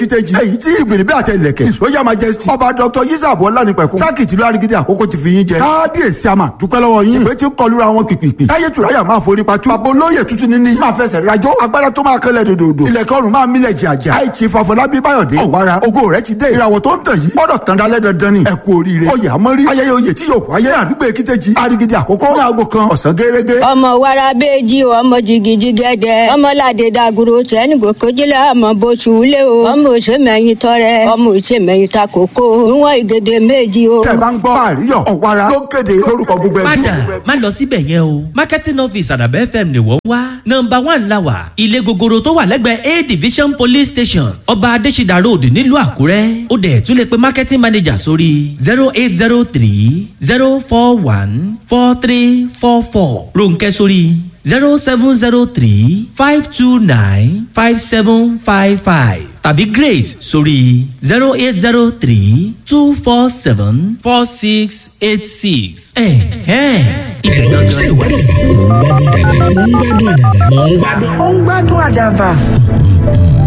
ìtẹ̀jì èyí tí ìgbèrè bí àtẹ ìlẹ̀kẹ̀ ìsọyà majesty ọba dr yisab ọlánipẹ̀kun sákìtì ló arigidi àkókò ti fi yín jẹ kábíyèsí àmà dúpẹ́ lọ́wọ́ yín ìwé tí ń kọlura wọn pìpìpì táyé tùráyà máa forí patú bàbá olóyè tuntun níní máa fẹsẹ̀ rajọ́ agbára tó máa kẹlẹ̀ dòdòdò ilẹ̀kẹ́ ọ̀run máa mílẹ̀ jàjà àìtì fàfọlábí báyọ̀dé ọ̀wára ògo rẹ̀ ti dé ìràwọ̀ tó ń tàn yìí gbọ́dọ̀ tàn dálẹ́ dandan ni ẹ kú oríire oyè àmọ́rí ayẹyẹ oyè tí yóò wáyé àdúgbò èkìtẹ́jì arigidi àkókò ní aago kan ọ̀sán gẹ́gẹ́ ọmọ wàrà bẹẹjì ọmọ jìgìjì gẹdẹ ọmọ ládé dàgúrò tẹnugbò kojúlẹ ọmọ bóṣù wúlé o ọmọ òṣèmẹyìn tọrẹ ọmọ òṣèmẹyìn takoko níwọn ìgèdè méjì o. tẹ bá ń gbọ́ àríyọ̀ ọ̀wára ló kéde lórúkọ gbogbo ẹbí. padà má lọ síbẹ̀ yẹn o marketing office àdàbẹ́ fm ni wọ́n wá nọmba one la wà ilé gogoro tó wà lẹ́gbẹ̀ẹ́ a division police station ọba adésídà road nílùú àkúrẹ́ ó dẹ̀ tún lè pe marketing manager sórí zero eight zero three zero four one four three four four ronkẹ́ sórí zero seven zero three five two nine five seven five five tàbí grace sórí zero eight zero three two four seven four six eight six. ẹ̀hẹ́n ibẹ̀ ṣé gangan. ìgbádùn àdàbà mò ń gbádùn àdàbà mò ń gbádùn àdàbà mò ń gbádùn. ó ń gbádùn àdàbà